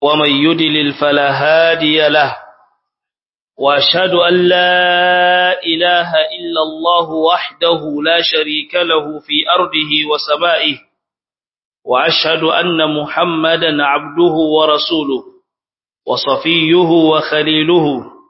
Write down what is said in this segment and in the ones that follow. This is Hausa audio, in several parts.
ومن يدلل فلا هادي له وأشهد أن لا إله إلا الله وحده لا شريك له في أرضه وسمائه وأشهد أن محمدا عبده ورسوله وصفيه وخليله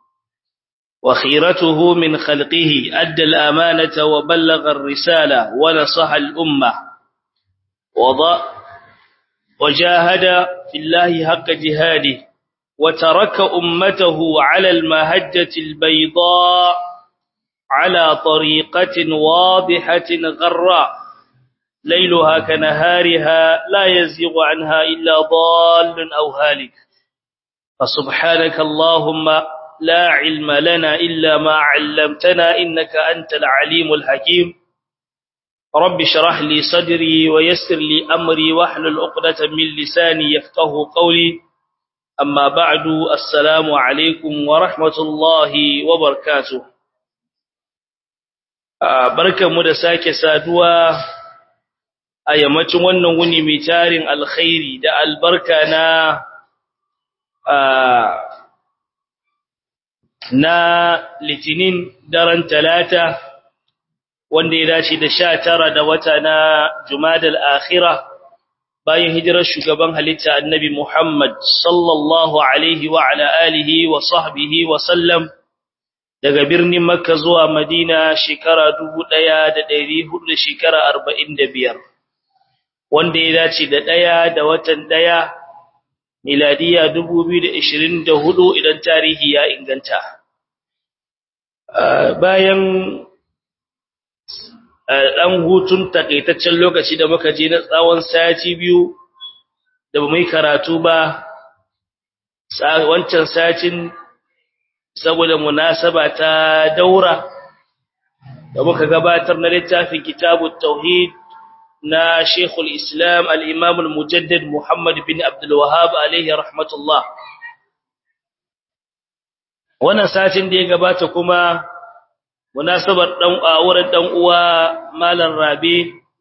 وخيرته من خلقه أدى الأمانة وبلغ الرسالة ونصح الأمة وضاء وجاهد في الله حق جهاده وترك أمته على المهجة البيضاء على طريقة واضحة غراء ليلها كنهارها لا يزيغ عنها إلا ضال أو هالك فسبحانك اللهم لا علم لنا إلا ما علمتنا إنك أنت العليم الحكيم رب شرح لي صدري ويسر لي أمري واحلل عقدة من لساني يفقه قولي أما بعد السلام عليكم ورحمة الله وبركاته barkan mu da sake saduwa a yammacin wannan wuni mai tarin alkhairi da albarka na na litinin daren talata wanda ya dace da sha tara da wata na jumadal akhira bayan hijirar shugaban halitta annabi Muhammad sallallahu alaihi wa ala alihi wa sahbihi wa sallam daga birnin makka zuwa madina shekara 1400 shekara 45 wanda ya dace da daya da watan daya miladiya 2024 idan tarihi ya inganta bayan dan hutun takaitaccen lokaci da muka je na tsawon sati biyu da ba mai karatu ba wancan satin saboda munasaba ta daura da muka gabatar na littafin kitabut tauhid na Sheikhul Islam al-Imam al-Mujaddid Muhammad bin Abdul Wahhab alayhi rahmatullah wannan satin da ya gabata kuma munasabar dan auren dan uwa Malam Rabi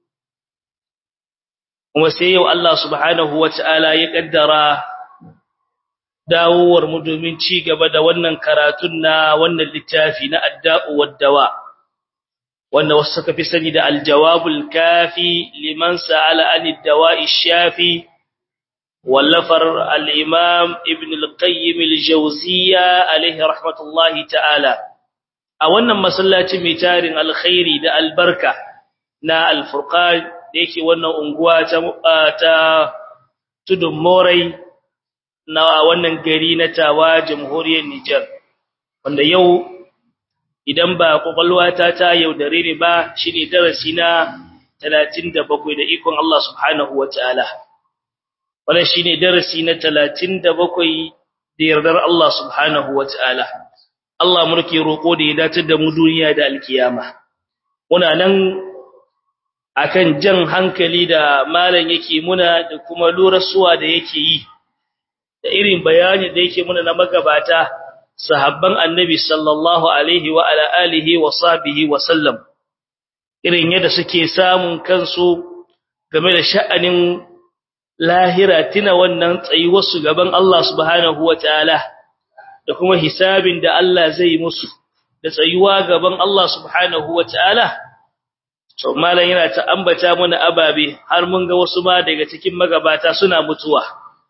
kuma sai yau Allah subhanahu wataala ya kaddara dawowar mu domin ci gaba da wannan karatun na wannan littafi na adda'u wad-dawa' wanda wasu suka fi sani da aljawabul kafi liman sa'ala anid dawa'i shafi wallafar al-imam ibn al-qayyim al-jawziyya alayhi rahmatullahi ta'ala a wannan masallaci mai tarin alkhairi da albarka na al-furqan da yake wannan unguwa ta ta tudun morai na wannan gari na tawa jamhuriyar Niger wanda yau idan ba kwakwalwata ta yaudare ni ba shine darasi na 37 da ikon Allah subhanahu wataala wannan shine darasi na 37 da yardar Allah subhanahu wataala Allah mulki roko da ya dace da mu duniya da alkiyama muna nan akan jan hankali da malam yake muna da kuma lurasuwa da yake yi da irin bayani da yake muna na magabata sahabban annabi sallallahu alaihi wa ala alihi wa sahbihi wa sallam irin yadda suke samun kansu game da sha'anin lahira tina wannan tsayuwar su gaban Allah subhanahu wataala da kuma hisabin da Allah zai musu da tsayuwa gaban Allah subhanahu wataala so malan yana ta ambata mana ababe har mun ga wasu ma daga cikin magabata suna mutuwa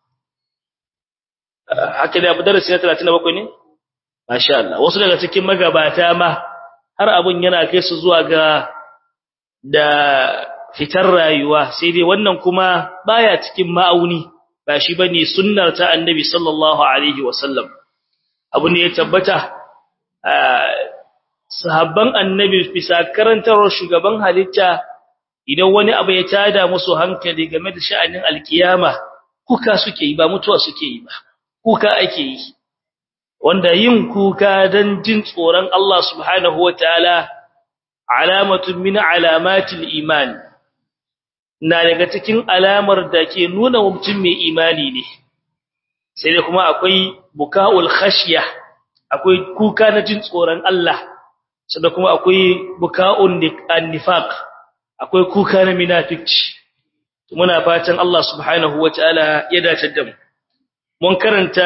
haka da abu darasi na 37 ne Masha Allah, wasu daga cikin magabata ma har abun yana kai su zuwa ga da fitar rayuwa sai dai wannan kuma baya cikin ma'auni ba shi bane sunnar ta Annabi sallallahu alaihi wasallam. Abu ne ya tabbata sahabban Annabi bisa karantarwar shugaban halitta idan wani abu ya tada musu hankali game da sha'anin alkiyama kuka suke yi ba mutuwa suke yi ba kuka ake yi wanda yin kuka dan jin tsoron Allah subhanahu wataala alamatun min alamatil iman na daga cikin alamar da ke nuna mutum mai imani ne sai dai kuma akwai bukaul khashya akwai kuka na jin tsoron Allah sai kuma akwai bukaun nifaq akwai kuka na munafici muna fatan Allah subhanahu wataala ya dace da mu mun karanta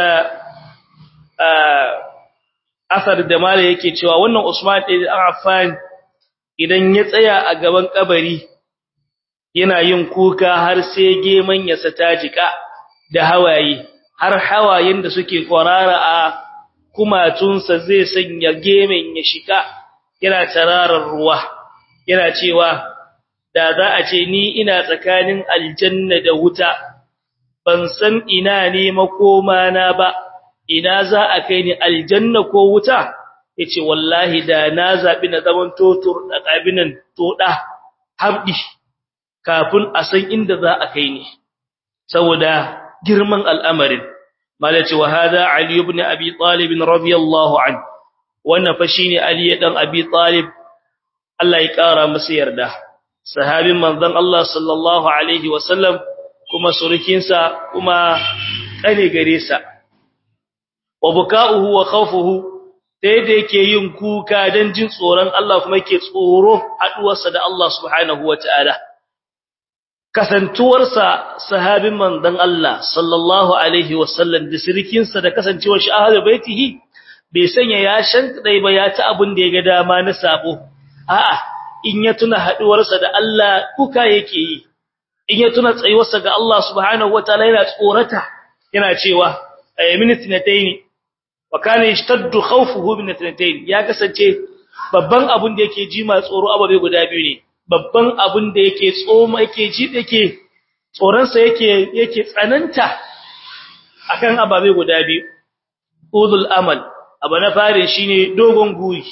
asar da mala yake cewa wannan Usman ibn Affan idan ya tsaya a gaban kabari yana yin kuka har sai geman ya sata jika da hawaye har hawayen da suke kwarara a kumatunsa zai sanya gemen ya shika yana tararar ruwa yana cewa da za a ce ni ina tsakanin aljanna da wuta ban san ina ne makoma na ba ina za a kai ni aljanna ko wuta yace wallahi da na zabi na zaman totur da kabinan toda habdi kafin a san inda za a kai ni saboda girman al'amarin malaci wa hada ali ibn abi talib radiyallahu an wannan fa shine ali dan abi talib Allah ya kara masa yarda sahabin manzon Allah sallallahu alaihi wasallam kuma surukinsa kuma kane gare sa wa buka'uhu wa khawfuhu dai da yake yin kuka dan jin tsoron Allah kuma yake tsoro haduwarsa da Allah subhanahu wataala kasantuwarsa sahabin manzon Allah sallallahu alaihi wasallam da sirikinsa da kasancewar shi ahlul baitihi bai sanya ya shankadai ba ya ta abin da ya ga dama na sabo a'a in ya tuna haduwarsa da Allah kuka yake yi in ya tuna tsayuwarsa ga Allah subhanahu wataala yana tsorata yana cewa ayyaminatnatayn wa kana yashtaddu khawfuhu min atnatayn ya kasance babban abin da yake ji ma tsoro ababe guda biyu ne babban abin da yake tsoma yake ji yake tsoron sa yake yake tsananta akan ababe guda biyu udul amal abu na fare shine dogon guri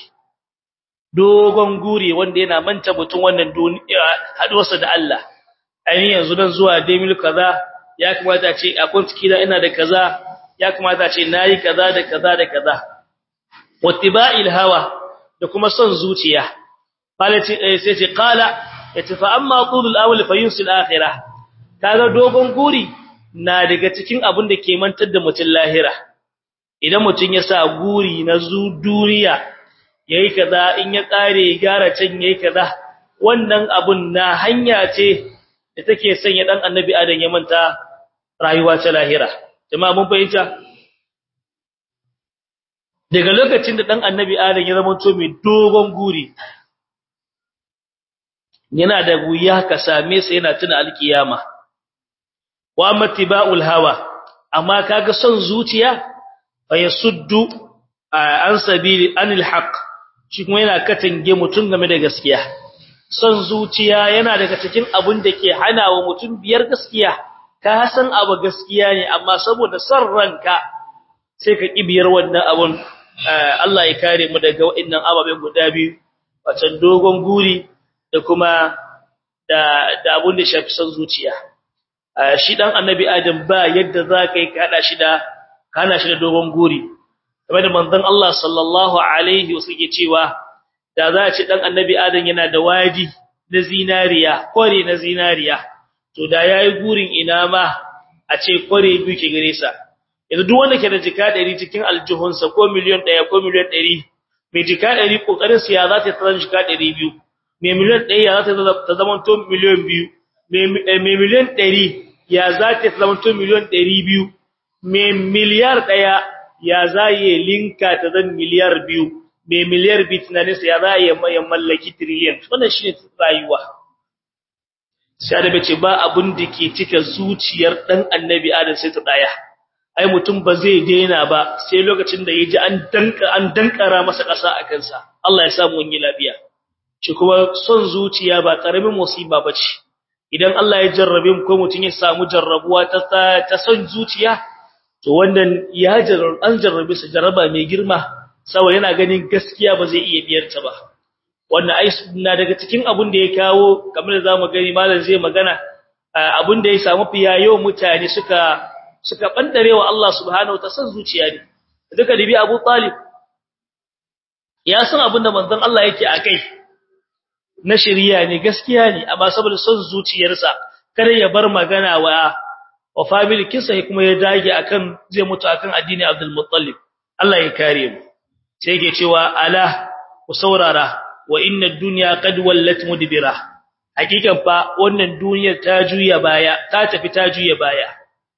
dogon guri wanda yana manta mutun wannan duniya haduwarsa da Allah ainihin yanzu dan zuwa demil kaza ya kamata ce a kwantiki da ina da kaza ya kamata ce nayi kaza da kaza da kaza wattiba'il hawa da kuma son zuciya falati sai ce qala yace fa amma tulul awl fa yunsil akhirah kaga dogon guri na daga cikin abin da ke mantar da mutun lahira idan mutun ya sa guri na zu duniya yayi kaza in ya kare gara can yayi kaza wannan abun na hanya ce da take sanya dan annabi adam ya manta rayuwa ta lahira jama'a mun fahimta daga lokacin da dan annabi adam ya zama to mai dogon guri yana da wuya ka same sa yana tuna alkiyama wa matiba'ul hawa amma kaga son zuciya fa yasuddu an sabili anil haqq shi kuma yana katange mutun game da gaskiya son zuciya yana daga cikin abun da ke hana wa mutum biyar gaskiya ka san abu gaskiya ne amma saboda son ranka sai ka kibiyar wannan abun Allah ya kare mu daga waɗannan ababen guda biyu wacan dogon guri da kuma da da abun da shafi son zuciya shi dan annabi adam ba yadda za ka yi kada shi da kana shi da dogon guri kamar da manzon Allah sallallahu alaihi wasallam cewa da za a ce dan annabi adam yana da waji na zinariya kore na zinariya to da yayi gurin ina ma a ce kore biyu ke gare sa yanzu duk wanda ke da jika 100 cikin aljihunsa ko miliyan 1 ko miliyan 100 mai jika 100 kokarin sa ya za ta tsara jika 200 mai miliyan 1 ya za ta zama to miliyan 2 mai miliyan 100 ya za ta zama to miliyan 200 mai miliyar 1 ya za yi linka ta zan miliyar 2 mai miliyar bi tunaninsa ya za a yi mallaki trillion wannan shi ne rayuwa sai da bace ba abun da ke cika zuciyar dan annabi adam sai ta daya ai mutum ba zai daina ba sai lokacin da yaji an danka an dankara masa kasa a kansa Allah ya sa mu yi lafiya shi kuma son zuciya ba karamin musiba bace idan Allah ya jarrabe mu ko mutum ya samu jarrabuwa ta ta son zuciya to wannan ya jarrabe an jarrabe sa jarraba mai girma saboda yana ganin gaskiya ba zai iya biyar ta ba wannan ai na daga cikin abun da ya kawo kamar da zamu gani malam zai magana abun da ya samu fiyayo mutane suka suka bandarewa Allah subhanahu wataala san zuciya ne duka dibi Abu Talib ya san abun da manzon Allah yake akai na shari'a ne gaskiya ne amma saboda son zuciyarsa kar ya bar magana wa wa family kinsa kuma ya dage akan zai mutu akan addini Abdul Muttalib Allah ya kare mu sai yake cewa ala ku saurara wa inna ad-dunya qad wallat mudbira hakikan fa wannan duniyar ta juya baya ta tafi ta juya baya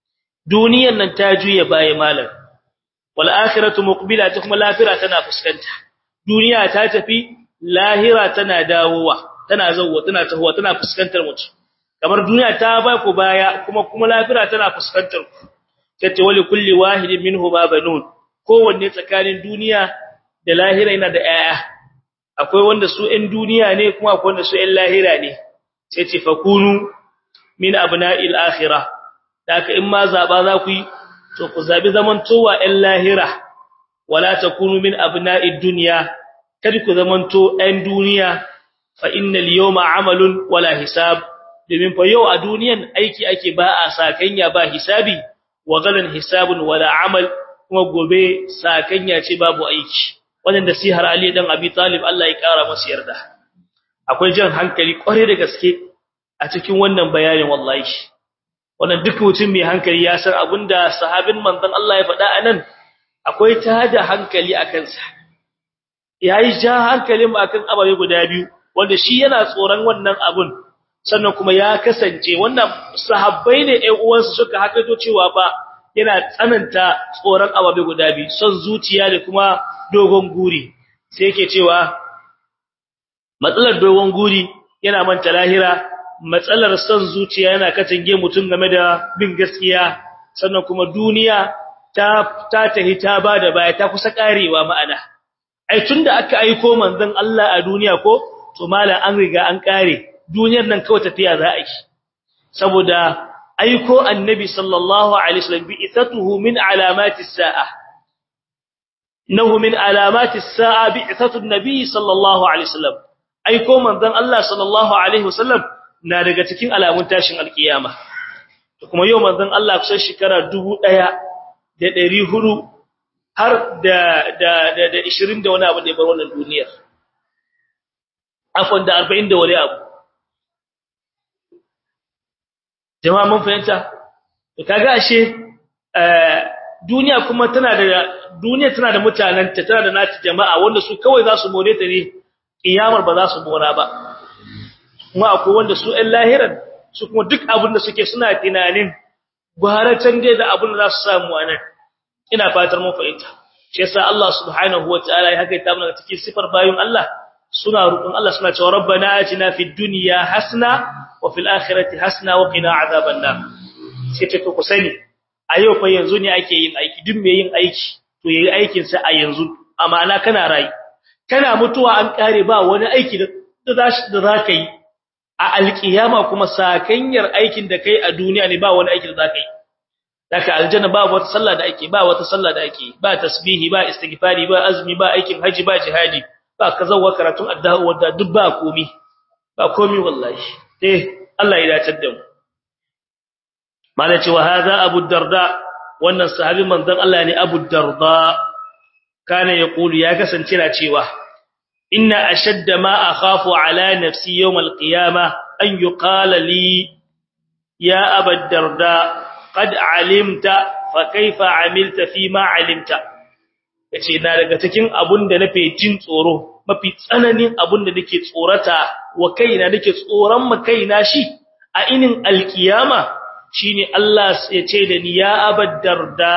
duniyan nan ta juye baya malam wal akhiratu muqbila ta kuma lafira tana fuskanta duniya ta tafi lahira tana dawowa tana zawwa tana tahowa tana fuskantar mutum kamar duniya ta ba ku baya kuma kuma lafira tana fuskantar ku tace wali kulli wahidin minhu ma banun kowanne tsakanin duniya da lahira yana da 'ya'ya. akwai wanda su ɗan duniya ne kuma akwai wanda su ɗan lahira ne sai ce fakunu min abna'il akhirah daka in ma zaba za ku yi to ku zabi zamantowa ɗan lahira wala takunu min abna'id dunya kada ku zamanto ɗan duniya fa innal yawma amalun wala hisab domin fa yau a duniyan aiki ake ba a sakanya ba hisabi wa galan hisabun wala amal kuma gobe sakanya ce babu aiki wannan nasihar Ali dan Abi Talib Allah ya kara masa yarda akwai jan hankali kware da gaske a cikin wannan bayanin wallahi wannan duk mutum mai hankali ya san abinda sahabin manzon Allah ya faɗa anan akwai tada hankali akan sa yayi ja hankalin mu akan ababe guda biyu wanda shi yana tsoron wannan abun sannan kuma ya kasance wannan sahabbai ne ƴan uwansu suka hakato cewa ba yana tsananta tsoron ababe guda biyu son zuciya da kuma dogon guri sai yake cewa matsalar dogon guri yana manta lahira matsalar son zuciya yana katange mutum game da bin gaskiya sannan kuma duniya ta ta tahi ta bada baya ta kusa karewa ma'ana ai tunda aka aiko manzon Allah a duniya ko to malam an riga an kare duniyar nan kawai tafiya za a yi saboda aiko annabi sallallahu alaihi wasallam bi ithatuhu min alamati as-sa'a innahu min alamati as-sa'a bi ithatu an-nabi sallallahu alaihi wasallam aiko manzon Allah sallallahu alaihi wasallam na daga cikin alamun tashin alkiyama kuma yau manzon Allah kusan shekara 1400 har da da da 20 da wani abu da ya bar wannan duniyar afwan da 40 da wani abu jama'a mun fahimta kaga ashe duniya kuma tana da duniya tana da mutananta tana da nata jama'a wanda su kawai za su more ta ne kiyamar ba za su mora ba kuma akwai wanda su ɗan lahiran su kuma duk abin da suke suna tunanin gwaratan dai da abin da za su samu a nan ina fatar mun fahimta shi yasa Allah subhanahu wataala ya haka ta mana cikin sifar bayin Allah suna roƙon Allah suna cewa rabbana atina fid dunya hasana wa fil akhirati hasana wa qina azaban nar sai ta ku sani a yau fa yanzu ne ake yin aiki duk mai yin aiki to yayi aikin sa a yanzu amana kana rai kana mutuwa an kare ba wani aiki da da za ka yi a alkiyama kuma sakanyar aikin da kai a duniya ne ba wani aiki da za ka yi daga aljanna ba wata sallah da ake ba wata sallah da ake ba tasbihi ba istighfari ba azumi ba aikin haji ba jihadi ba kazawa karatun addu'a wanda duk ba komi ba komi wallahi eh Allah ya dace da mu malaci wa hadha abu darda wannan sahabi manzon Allah ne abu darda kana yaqulu ya kasance na cewa inna ashadda ma akhafu ala nafsi yawm alqiyamah an yuqala li ya abu darda qad alimta fa kaifa amilta fi ma alimta yace na daga cikin abun da nafe jin tsoro mafi tsananin abun da nake tsorata wa kaina nake tsoron ma kaina shi a inin alkiyama shine Allah ya ce da ni ya abaddarda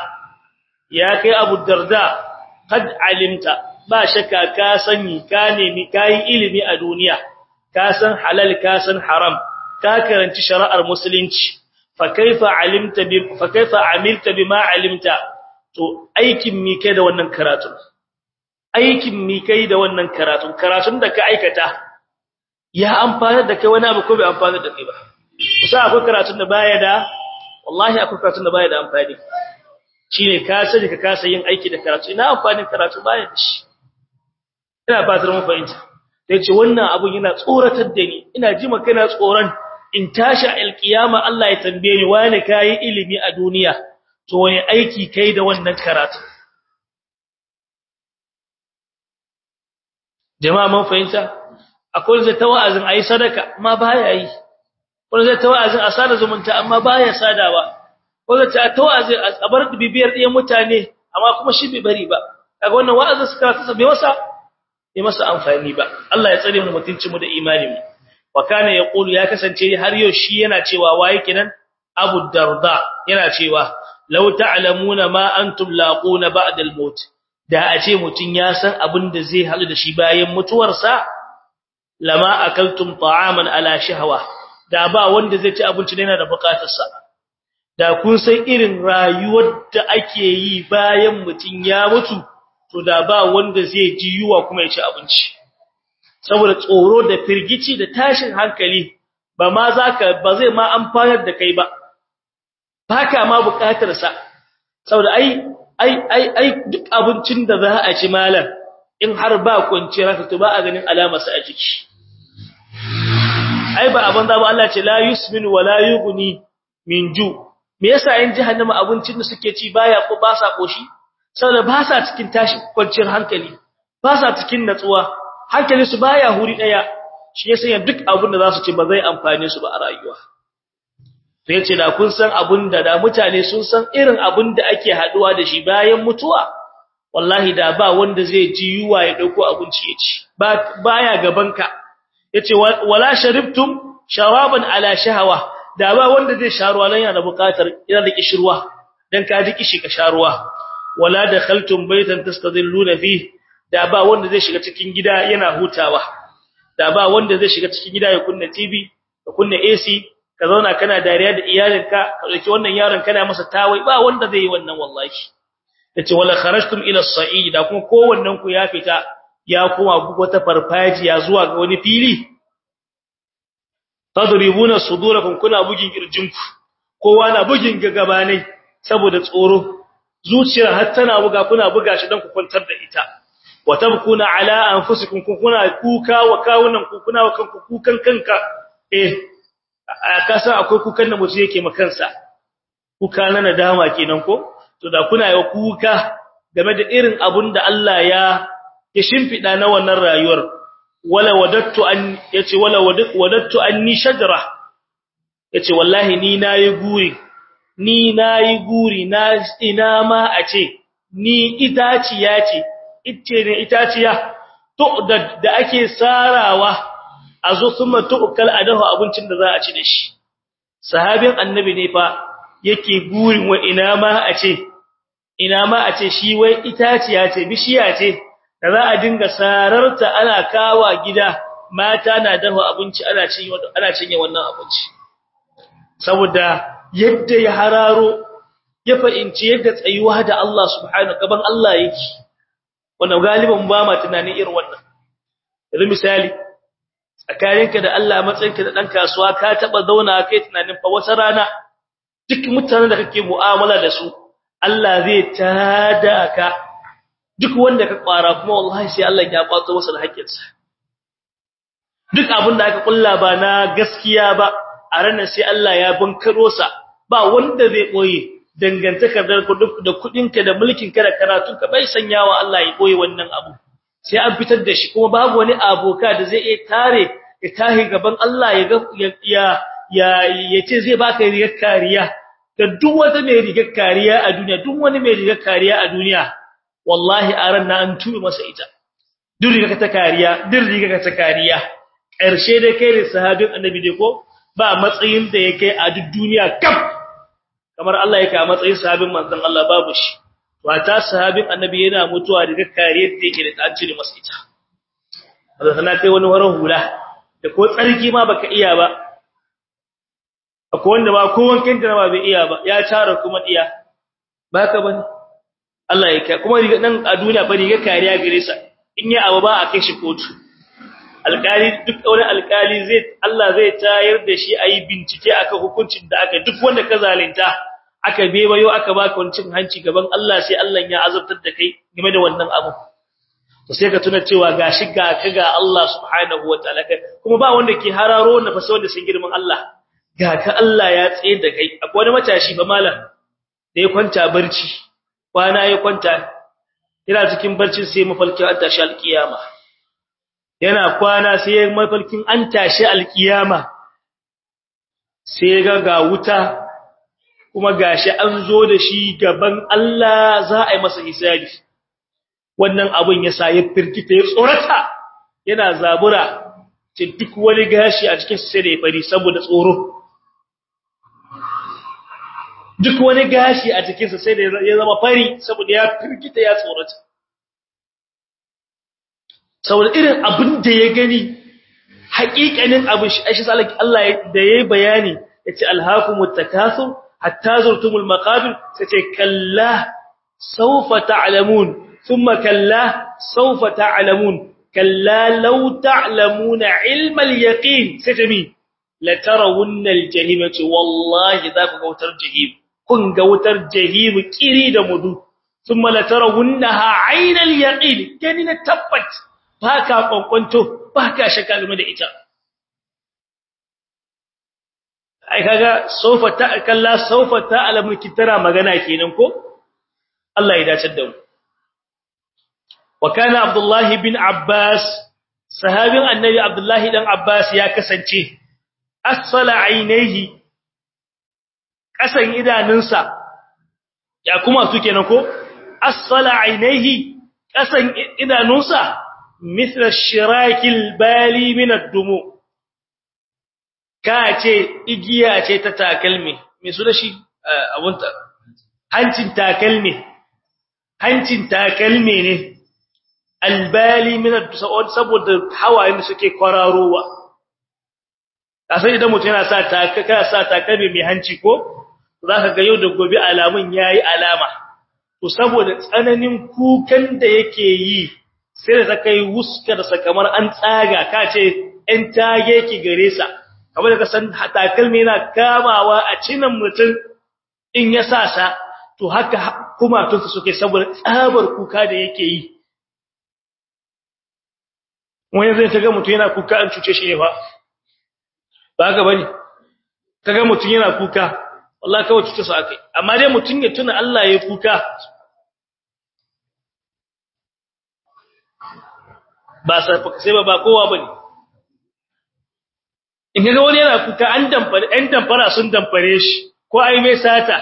ya kai abu darda kad alimta ba shakka ka sani ka nemi kai ilimi a duniya ka san halal ka san haram ka karanci shari'ar musulunci fa kaifa alimta bi fa kaifa amilta bima alimta to aikin mi kai da wannan karatu aikin mi kai da wannan karatu karatun da ka aikata ya amfana da kai wani abu ko bai amfana da kai ba kusa akwai karatun da baya da wallahi akwai karatun da baya da amfani shine ka sani ka kasa yin aiki da karatu ina amfanin karatu baya da shi ina fatar mun fahimta sai ce wannan abun yana tsoratar da ni ina ji maka ina tsoron in tashi alkiyama Allah ya tambaye ni wani kai ilimi a duniya to wani aiki kai da wannan karatu jama'a mun fahimta akwai zai ta wa'azin ayi sadaka amma baya yi wanda zai ta wa'azin a sada zumunta amma baya sadawa wanda ta ta wa'azin a bar bibiyar ɗiyan mutane amma kuma shi bai bari ba kaga wannan wa'azin suka ta bai masa bai masa amfani ba Allah ya tsare mu mutuncin mu da imanin mu wa kana yaqulu ya kasance har yau shi yana cewa waye kenan Abu Darda yana cewa law ta'lamuna ma antum laquna ba'da al-maut da a ce mutun ya san abin da zai halu da shi bayan mutuwarsa lama akaltum ta'aman ala shahwa da ba wanda zai ci abinci yana da bukatarsa da kun san irin rayuwar da ake yi bayan mutun ya mutu to da ba wanda zai ji yuwa kuma ya ci abinci saboda tsoro da firgici da tashin hankali ba ma zaka ba zai ma amfanar da kai ba baka ma bukatar sa saboda ai ai ai ai duk abincin da za a ci malam in har ba kwanciyar haka to ba a ganin alamar sa a jiki ai ba abin da ba Allah ce la yusmin wa la yughni min ju me yasa in jahannama abincin da suke ci baya ko ba sa koshi saboda ba sa cikin tashi kwanciyar hankali ba sa cikin natsuwa hankali su baya huri daya shi yasa duk abin da za su ci ba zai amfane su ba a rayuwa to yace da kun san abin da da mutane sun san irin abin da ake haduwa da shi bayan mutuwa wallahi da ba wanda zai ji yuwa ya dauko abinci ya ci ba baya gabanka yace wala sharibtum shawaban ala shahawa da ba wanda zai sharuwa nan yana buƙatar ina da kishirwa dan ka ji kishi ka sharuwa wala dakhaltum baytan tastadilluna fi da ba wanda zai shiga cikin gida yana hutawa da ba wanda zai shiga cikin gida ya kunna TV ka kunna AC ka zauna kana dariya da iyalinka ka dauki wannan yaron kana masa tawai ba wanda zai yi wannan wallahi yace wala kharajtum ila as-sa'id da kuma kowannen ku ya fita ya kuma wata farfajiya zuwa ga wani fili tadribuna sudurakum kuna bugin kirjinku kowa na bugin gagabanai saboda tsoro zuciyar har tana buga kuna buga shi dan ku kwantar da ita wa tabkuna ala anfusikum kuna kuka wa kawunan ku kuna wa kanku kukan kanka eh kasa akwai kukan da mutum yake makansa kuka na nadama kenan ko to da kuna yi kuka game da irin abun da Allah ya ya shimfida na wannan rayuwar wala wadattu an yace wala wadattu anni shajara yace wallahi ni nayi guri ni nayi guri na ina ma a ce ni itaciya ce icce ne itaciya to da, da ake sarawa a zo kuma tu'kal adahu abincin da za a ci da shi sahabin annabi ne fa yake gurin wa ina ma a ce ina ma a ce shi wai itaciya ce bishiya ce da za a dinga sararta ana kawa gida mata na dafa abinci ana cinye ana cinye wannan abinci saboda yadda ya hararo ya fahimci yadda tsayuwa da Allah subhanahu gaban Allah yake wannan galiban ba ma tunanin irin wannan yanzu misali tsakaninka da Allah matsayinka da dan kasuwa ka taba zauna kai tunanin fa wata rana duk mutanen da kake mu'amala da su Allah zai tada ka duk wanda ka kwara kuma wallahi sai Allah ya kwato masa da haƙƙinsa duk abin da aka kulla ba na gaskiya ba a ranar sai Allah ya bankaro sa ba wanda zai boye dangantakar da kudinka da mulkinka da karatunka bai sanyawa Allah ya boye wannan abu sai an fitar da shi kuma babu wani aboka da zai iya tare ya tahi gaban Allah ya ya ya yace zai baka rigar kariya da duk wata mai rigar kariya a duniya duk wani mai rigar kariya a duniya wallahi a ran na an tube masa ita duk rigar ta kariya duk rigar ta kariya ƙarshe dai kai da sahabin annabi dai ko ba matsayin da yake a duk duniya kaf kamar Allah yake a matsayin sahabin manzon Allah babu shi wata sahabin annabi yana mutuwa daga kariyar da yake da an cire masa ita Allah sana kai wani waran hula da ko tsarki ma baka iya ba akwai wanda ba ko wankin da ba bai iya ba ya tara kuma iya baka bane Allah ya kai kuma riga nan a duniya ba riga kariya gare sa in ya abu ba a kai shi kotu alkali duk wani alkali zai Allah zai tayar da shi ayi bincike akan hukuncin da aka duk wanda ka zalunta aka bebayo aka baka wancin hanci gaban Allah sai Allah ya azabtar da kai game da wannan abu to sai ka tuna cewa gashi ga ka ga Allah subhanahu wataala kuma ba wanda ke hararo wannan fa sai wanda sun girman Allah ga ka Allah ya tsaye da kai akwai wani matashi ba malam da ya kwanta barci kwana ya kwanta yana cikin barcin sai mafalkin an tashi alkiyama yana kwana sai mafalkin an tashi alkiyama sai ga ga wuta kuma gashi an zo da shi gaban Allah za a yi masa hisabi wannan abun ya sa ya firkita ya tsorata yana zabura ce duk wani gashi a cikin sai da ya fari saboda tsoro duk wani gashi a jikinsa sai da ya zama fari saboda ya firgita ya tsorata saboda irin abin da ya gani haƙiƙanin abin shi shi salaki Allah da yayi bayani yace alhaakumut takathur hatta zurtumul maqabir sace kalla sawfa ta'lamun thumma kalla sawfa ta'lamun kalla law ta'lamuna ilmal yaqin sace mi la tarawunna aljahim wallahi za ku ga wutar jahim kun ga wutar jahim kiri da mudu thumma la tarawunnaha aynal yaqin kani na tabbat baka kwankwanto baka shakka game da ita ai kaga sofa ta kalla sofa ta alamun kitara magana kenan ko Allah ya dace da mu wa kana Abdullah bin Abbas sahabin annabi Abdullah dan Abbas ya kasance asfala ainihi kasan idanunsa ya kuma su kenan ko asfala ainihi kasan idanunsa mithla shirakil bali min ad-dumu ka ce igiya ce ta takalmi me su da shi abunta hancin takalmi hancin takalmi ne albali min ad-dumu saboda hawayen da suke kwararowa kasan idan mutum yana sa taka sa takalmi mai hanci ko zaka ga yau da gobe alamun yayi alama to saboda tsananin kukan da yake yi sai da kai wuskar sa kamar an tsaga ka ce ɗan tage ki gare sa kamar da ka san takalmi yana kamawa a cinan mutum in ya sa sa to haka kuma tunsa suke saboda tsabar kuka da yake yi wani zai ta ga mutum yana kuka an cuce shi ne fa ba haka bane kaga mutun yana kuka wallahi kawai cuta sa akai amma dai mutun ya tuna Allah ya kuka ba sai ba ba kowa bane in kaga wani yana kuka an damfare ɗan damfara sun damfare shi ko ai mai sata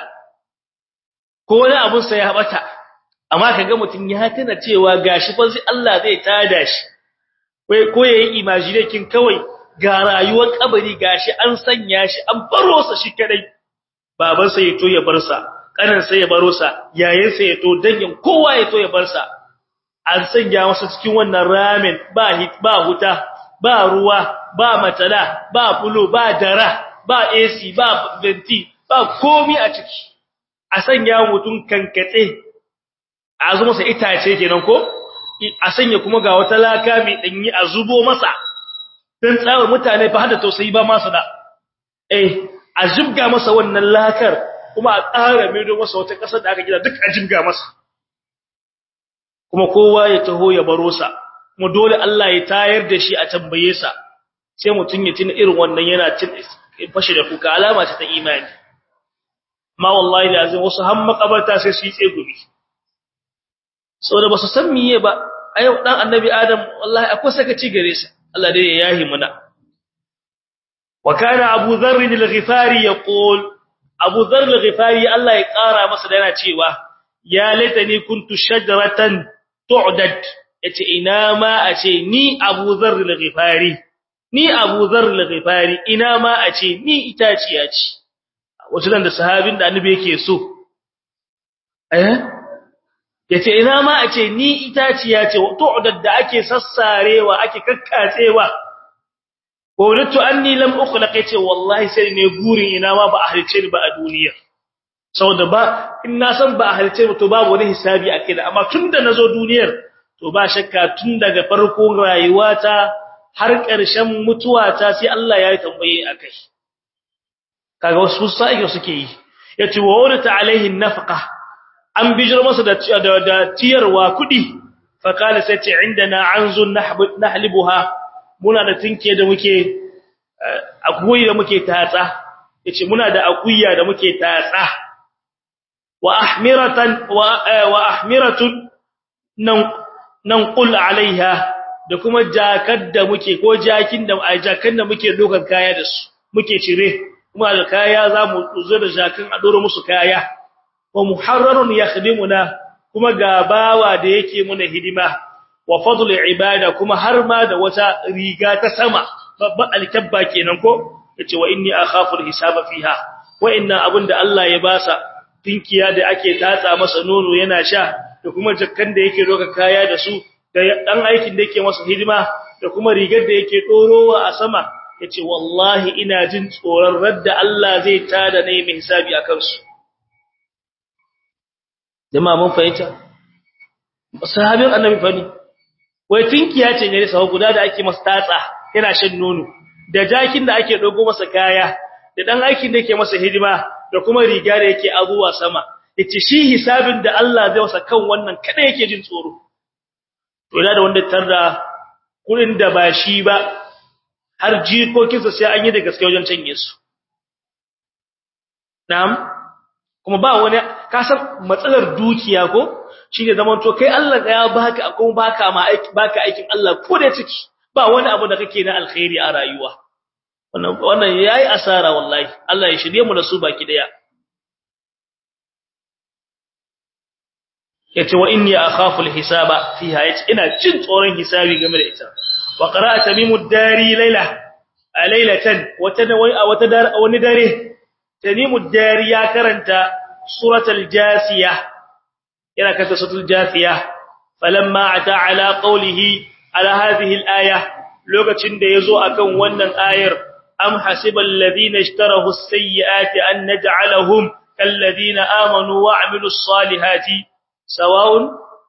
ko wani abun sa ya habata amma kaga mutun ya tuna cewa gashi fa sai Allah zai tada shi ko yayi imagination kawai ga rayuwar kabari gashi an sanya shi an baro sa shi kadai baban sa yato ya bar sa kanan sa ya baro sa yayin sa yato dangin kowa yato ya bar sa an sanya masa cikin wannan ramen ba hit ba huta ba ruwa ba matala ba fulo ba dara ba AC ba venti ba komi a ciki a sanya mutun kankatse a zo masa itace kenan ko a sanya kuma ga wata laka mai danyi a zubo masa dan tsawar mutane fa hada tausayi ba masu da eh a jibga masa wannan lakar kuma a tsara mai don masa wata kasar da aka gida duk a jibga masa kuma kowa ya taho ya baro sa kuma dole Allah ya tayar da shi a tambaye sa sai mutun ya tuna irin wannan yana cin fashi da kuka alama ce ta imani ma wallahi da azin wasu har makabarta sai su yi tsegumi saboda ba su san miye ba ayo dan annabi adam wallahi akwai sakaci gare sa Allah dai ya yahi muna wa kana Abu Dharr al-Ghifari yaqul Abu Dharr al-Ghifari Allah ya kara masa da yana cewa ya laitani kuntu shajaratan tu'dad yace ina ma a ce ni Abu Dharr al-Ghifari ni Abu Dharr al-Ghifari ina ma a ce ni itaciya ce wato dan da sahabin da annabi yake so eh yace ina ma a ce ni itaciya ce tu'dad da ake sassarewa ake kakkatsewa qultu anni lam ukhlaq yace wallahi sai ne gurin ina ma ba a halice ni ba a duniya saboda ba in na san ba a halice ni to babu wani hisabi a kai amma tunda nazo duniyar to ba shakka tun daga farkon rayuwata har ƙarshen mutuwata sai Allah ya yi tambaye akai kaga wasu sa'i suke yi yace wa wurata alaihi nafqa an bijir masa da da tiyarwa kudi fa kala sai ce indana anzun nahlibuha muna da tinke da muke akuyi da muke tatsa yace muna da akuya da muke tatsa wa ahmiratan wa ahmiratun nan nan qul alaiha da kuma jakar da muke ko jakin da jakan da muke dokan kaya da su muke cire kuma da kaya zamu zo da jakan a dora musu kaya wa muharrarun yakhdimuna kuma ga bawa da yake muna hidima wa fadlu ibada kuma har ma da wata riga ta sama babban alkabba kenan ko yace wa inni akhafu alhisaba fiha wa'annan abin da Allah ya basa tinkiya da ake tatsa masa nono yana sha da kuma jakkan da yake doka kaya da su da dan aikin da yake masa hidima da kuma rigar da yake dorowa a sama yace wallahi ina jin tsoron radda Allah zai tada nayi mai hisabi akan su jama'a mun fahimta sahabin annabi fani wai tinkiya ce gare sa guda da ake masa tatsa yana shan nono da jakin da ake dogo masa kaya da dan aikin da yake masa hidima da kuma riga da yake azuwa sama yace shi hisabin da Allah zai wasa kan wannan kada yake jin tsoro to ina da wanda tarda kurin da ba shi ba har jikokinsa sai an yi da gaske wajen canje su na'am kuma ba wani kasar matsalar dukiya ko shine zaman to kai Allah ya baka kuma baka ma aiki baka aikin Allah ko da ciki ba wani abu da kake na alkhairi a rayuwa wannan wannan yayi asara wallahi Allah ya shirye mu da su baki daya yace wa inni akhafu alhisaba fiha yace ina jin tsoron hisabi game da ita wa qara'a tamimud dari layla laylatan wata wata wani dare tamimud dari ya karanta suratul jasiyah yana karanta suratul jasiyah falamma ata ala qawlihi ala hadhihi alaya lokacin da yazo akan wannan ayar am hasibal ladina ishtarahu as-sayyi'ati an naj'alahum kal ladina amanu wa 'amilus salihati sawa'un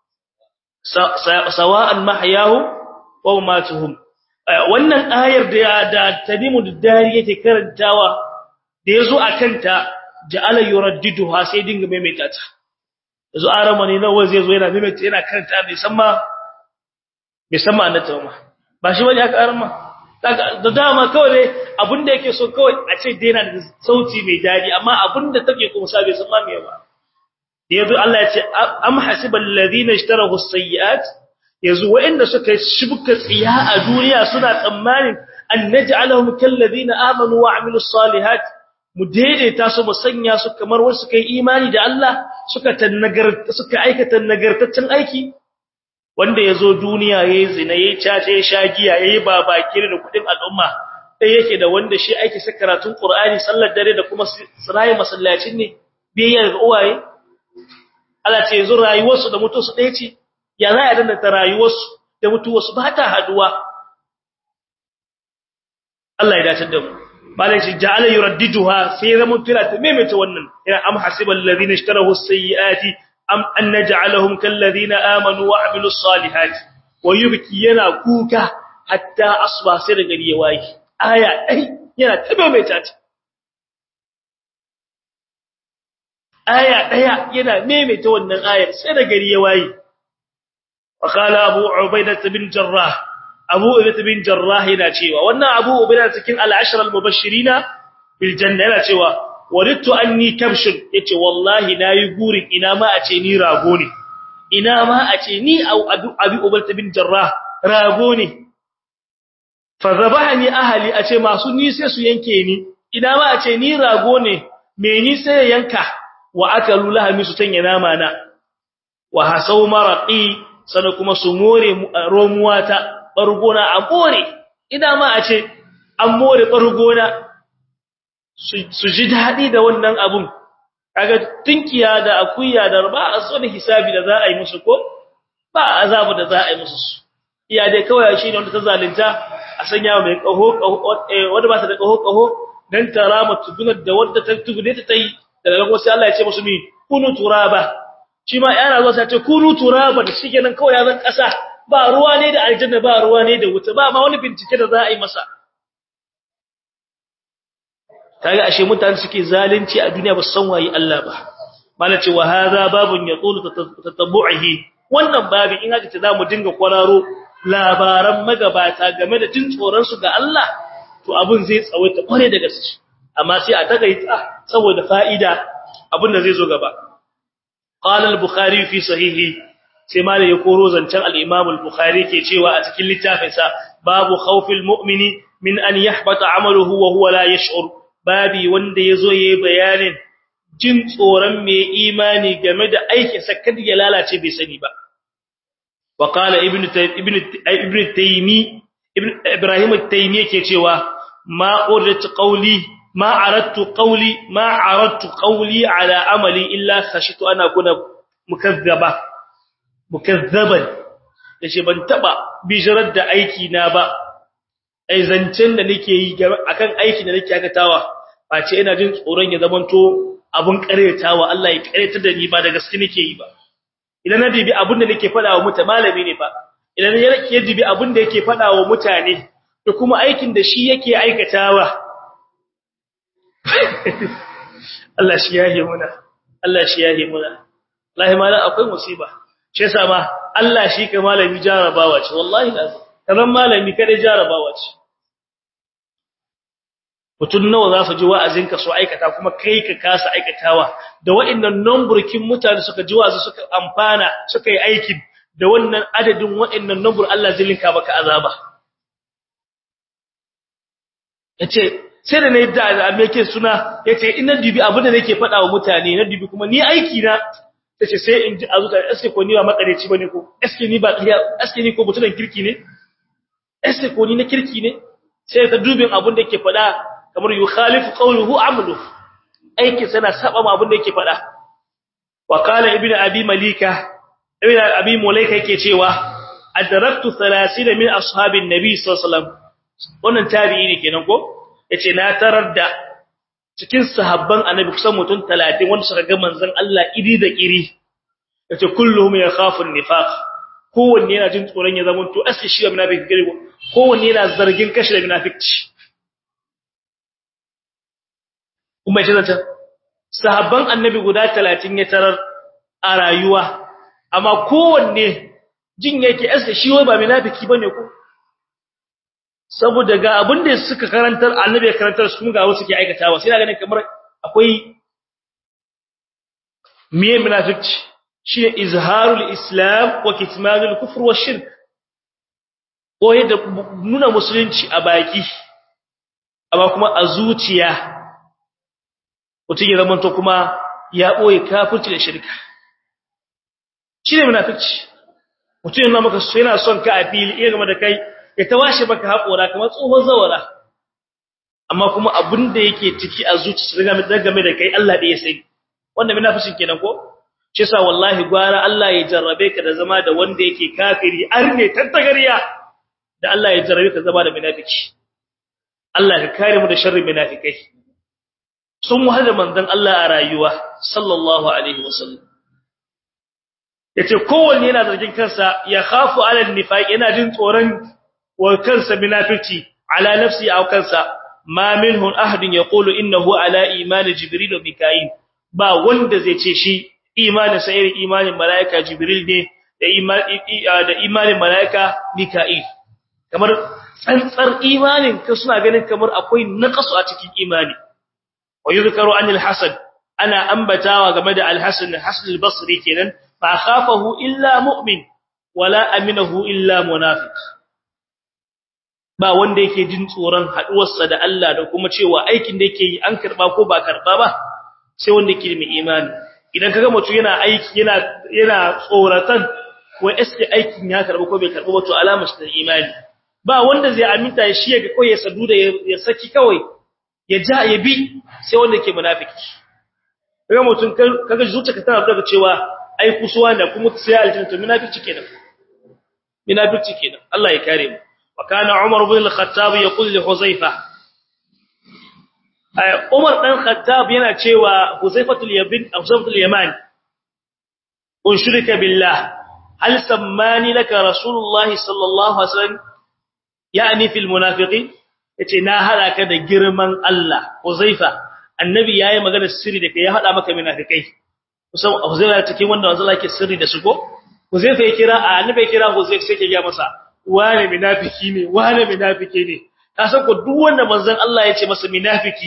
sawa'an mahyahum wa mamatuhum wannan ayar da da tadimud dari yake karantawa da yazo akanta ja'ala yuraddiduha sai dinga maimaita ta yazo aramani nawa zai zo yana maimaita yana karanta bai san ma bai san ma annata ma ba shi bane aka arama da dama kawai abinda yake so kawai a ce dai yana da sauti mai dadi amma abinda take kuma sa bai san ma me ba yazo Allah ya ce am hasibal ladina ishtarahu as-sayyi'at yazo wa'inda suka shibka tsiya a duniya suna tsammanin an naj'alahum kal ladina amanu wa 'amilus salihat mu daidaita su mu sanya su kamar wasu kai imani da Allah suka tannagar suka aikata nagartaccen aiki wanda yazo duniya yayi zina yayi cace ya shagiya yayi babakire da kudin al'umma sai yake da wanda shi aiki sa karatun Qur'ani sallar dare da kuma sirayi masallacin ne biyayya ga uwaye Allah ce yanzu rayuwarsu da mutuwarsu ɗaya ce ya za a danda ta rayuwarsu da mutuwarsu ba ta haduwa Allah ya dace da mu malai shi ja'ala yuraddiduha sai zaman tira ta maimaita wannan ina am hasibal ladina ishtarahu as-sayyi'ati am an naj'alahum kal ladina amanu wa 'amilus salihati wa yubki yana kuka hatta asba sai da gari ya waye aya dai yana ta maimaita ta aya daya yana maimaita wannan ayar sai da gari ya waye wa qala abu ubaidah bin jarrah abu ubaidah bin jarrah yana cewa wannan abu ubaidah cikin al-ashr al-mubashshirina bil janna yana cewa warittu anni kabshun yace wallahi nayi gurin ina ma a ce ni rago ne ina ma a ce ni abu abi ubaidah bin jarrah rago ne fa zabahani ahli a ce masu ni sai su yanke ni ina ma a ce ni rago ne me ni sai yanka wa akalu lahami su tanya nama na wa hasau maraqi sana kuma su more romuwata bargona a more ina ma a ce an more bargona su ji dadi da wannan abun kaga tinkiya da akuya da ba a so da hisabi da za a yi musu ko ba azabu da za a yi musu iya dai kawai shi ne wanda ta zalunta a sanya mai kaho wanda ba ta da kaho kaho dan tarama tudunar da wanda ta tugune ta tayi daga nan sai Allah ya ce musu mi kunu turaba shi ma yana zuwa sai ce kunu turaba da shi kenan kawai ya zan kasa ba ruwa ne da aljanna ba ruwa ne da wuta ba ma wani bincike da za a yi masa kaga ashe mutane suke zalunci a duniya ba su san waye Allah ba mala ce wa hadha babun yaqulu tatabbu'ihi wannan babin in aka ce za mu dinga kwararo labaran magabata game da jin tsoron su ga Allah to abun zai tsawaita kware da gaske amma sai a takaita saboda fa'ida abin da zai zo gaba qala al-bukhari fi sahihi sai malai ya koro zancen al-imam al-bukhari ke cewa a cikin littafinsa babu khawfil mu'mini min an yahbata amaluhu wa huwa la yash'ur babi wanda yazo yayi bayanin jin tsoron mai imani game da aikin sa kada ya lalace bai sani ba wa qala ibnu ibnu ibnu taymi ibnu ibrahim at-taymi yake cewa ma urdat qawli ma aradtu qawli ma aradtu qawli ala amali illa khashitu ana kuna mukazzaba mukazzaban yace ban taba bijirar da aiki na ba ai zancen da nake yi akan aiki da nake akatawa face ina jin tsoron ya zamanto abun karetawa Allah ya kareta da ni ba da gaske nake yi ba idan na dibi abun da nake fada wa mutane malami ne fa idan ya dibi abun da yake fada wa mutane da kuma aikin da shi yake aikatawa Allah shi yahe muna Allah shi yahe muna wallahi malam akwai musiba shi yasa ma Allah shi ka malami jarabawa ce wallahi lazim kazan malami kada jarabawa ce mutun nawa za su ji wa'azinka su aikata kuma kai ka kasa aikatawa da wa'annan numburkin mutane suka ji wa'azi suka amfana suka yi aikin da wannan adadin wa'annan numbur Allah zai linka maka azaba yace sai da nayi da me yake suna yace ina dubi abin da nake faɗa wa mutane na dubi kuma ni aiki na tace sai in ji azuka eske ko ni ba makareci bane ko eske ni ba eske ni ko mutunan kirki ne eske ko ni na kirki ne sai ta dubin abin da yake faɗa kamar yukhalifu qawluhu amalu aiki sana saba ma abin da yake faɗa wa qala ibnu abi malika ibnu abi mulaika yake cewa adraktu 30 min ashabin nabi sallallahu alaihi wasallam wannan tabi'i ne kenan ko yace na tarar da cikin sahabban annabi kusan mutum 30 wanda suka ga manzon Allah iri da iri yace kulluhum yakhafu an-nifaq kowanne yana jin tsoron ya zama to aske shi munafiki gare kowanne yana zargin kashi da munafici kuma yace zanta sahabban annabi guda 30 ya tarar a rayuwa amma kowanne jin yake aske shi wai ba munafiki bane ko saboda ga abin da suka karantar annabi ya karantar su ga wasu ke aikatawa sai ganin kamar akwai miye munafici shi izharul islam wa kitmanul kufr wa shirk ko yadda nuna musulunci a baki amma kuma a zuciya mutum ya zamanto kuma ya boye kafirci da shirka shi ne munafici mutum yana maka yana son ka a fili iya game da kai ya tawashe maka haƙora kamar tsohon zawara amma kuma abin da yake ciki a zuciya game da kai Allah da ya sai wanda munafisin kenan ko shi yasa wallahi gwara Allah ya jarrabe ka da zama da wanda yake kafiri arne tattagariya da Allah ya jarrabe ka zama da munafiki Allah ka kare mu da sharrin munafikai sun wahada manzon Allah a rayuwa sallallahu alaihi wasallam yace kowanne yana zargin kansa ya khafu ala nifaq yana jin tsoron wa kansa munafici ala nafsi aw kansa ma minhu ahadin yaqulu innahu ala iman jibril wa mika'il ba wanda zai ce shi imanin sa irin imanin malaika jibril ne da imani da imanin malaika mika'il kamar tsantsar imanin ka suna ganin kamar akwai naqasu a cikin imani wa yuzkaru anil hasan ana ambatawa game da al-hasan hasan al-basri kenan fa khafahu illa mu'min wala aminahu illa munafiq ba wanda yake jin tsoron haduwarsa da Allah da kuma cewa aikin da yake yi an karba ko ba karba ba sai wanda yake da imani idan kaga mutum yana aiki yana yana tsoratan ko eske aikin ya karba ko bai karba ba to alamar shi da imani ba wanda zai aminta shi ya ga ko ya sadu da ya saki kawai ya ja ya bi sai wanda yake munafiki kaga mutum kaga zuciyarka tana daga cewa ai kusuwa da kuma sai aljanna to munafiki kenan munafiki kenan Allah ya kare mu وكان عمر بن الخطاب يقول لحذيفه Umar dan Khattab yana cewa Huzaifatul Yabin Huzaifatul Yaman unshirika billah hal sammani laka Rasulullah sallallahu alaihi wasallam yani fil munafiqin yace na hada ka da girman Allah Huzaifa annabi yayi magana sirri da kai ya hada maka munafikai kusan Huzaifa cikin wanda wanzu yake sirri da su ko Huzaifa ya kira annabi ya kira Huzaifa sai ya ga masa wane munafiki ne wane munafiki ne ka san ko duk wanda manzon Allah ya ce masa munafiki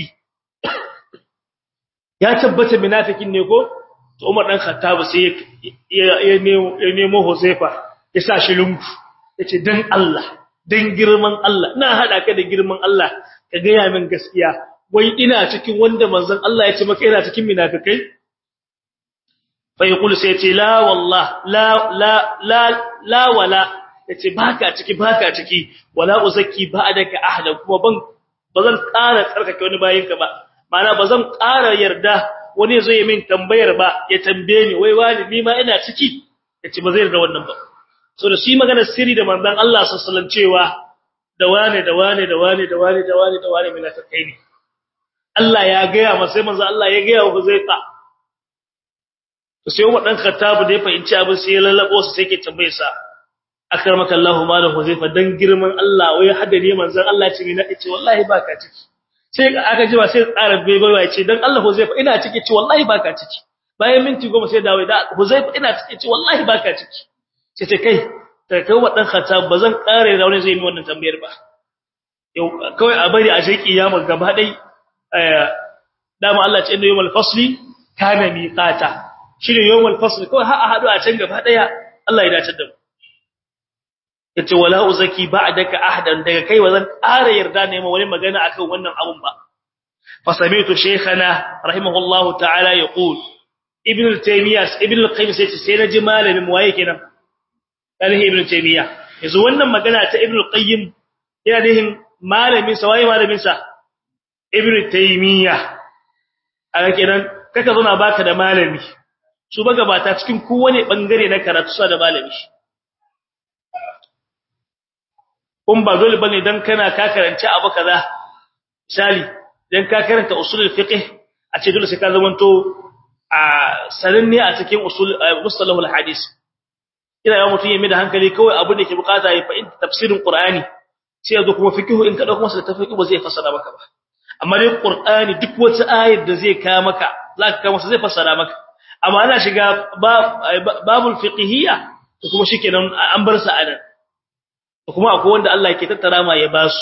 ya tabbata munafikin ne ko to Umar dan Khattab sai ya ya nemo Huzaifa ya sa shi lungu yace dan Allah dan girman Allah ina hada ka da girman Allah ka ga ya min gaskiya wai ina cikin wanda manzon Allah ya ce maka ina cikin munafikai fa yaqulu sai ya ce la wallah la la la la wala yace baka ciki baka ciki wala uzakki ba'daka ahla kuma ban bazan ƙara tsarkake wani bayinka ba ma'ana bazan ƙara yarda wani zo ya min tambayar ba ya tambaye ni wai wani ni ma ina ciki yace ba zai yarda wannan ba so da shi magana sirri da manzon Allah sallallahu alaihi wasallam cewa da wane da wane da wane da wane da wane da wane mina kai ne Allah ya gaya masa sai manzo Allah ya gaya wa Huzaifa to sai Umar dan Khattab da ya fahimci abin sai ya lallabo su sai ke tambaye sa akramaka Allahu malam Huzaifa dan girman Allah wai hada ne manzon Allah ce mina ce wallahi baka ciki sai aka ji ba sai tsara bai bai ce dan Allah Huzaifa ina ciki ce wallahi baka ciki bayan minti goma sai dawo da Huzaifa ina ciki ce wallahi baka ciki sai ce kai ta kai wa dan Khattab bazan kare da wani zai yi wannan tambayar ba yau kawai a bari a sheki kiyama gaba dai dama Allah ce inda yawmal fasli kana miqata shine yawmal fasli kawai har a hadu a can gaba daya Allah ya dace da mu yace wala uzaki ba'daka ahadan daga kai wazan ƙara yarda ne ma wani magana akan wannan abun ba fa sami'tu shaykhana rahimahullahu ta'ala yaqul ibn al-taymiyah ibn al-qayyim sai ce sai naji malamin mu waye kenan dalhi ibn taymiyah yanzu wannan magana ta ibn al-qayyim yana nihin malamin sa waye malamin sa ibn taymiyah a kenan kaka zo na baka da malami su baga bata cikin kowane bangare na karatu sa da malami kun ba dole bane dan kana ka karanci abu kaza misali dan ka karanta usulul fiqh a ce dole sai ka zamanto a sananne a cikin usul mustalahul hadis ina yawan mutun yemi da hankali kawai abu da ke bukata ya fahimta tafsirin qur'ani sai yazo kuma fiqh in ka dauko masa tafsiri ba zai fassara maka ba amma dai qur'ani duk wata ayar da zai ka maka zaka ka masa zai fassara maka amma ana shiga babul fiqhiyya to kuma shikenan an bar sa anan kuma akwai wanda Allah yake tattara ma ya basu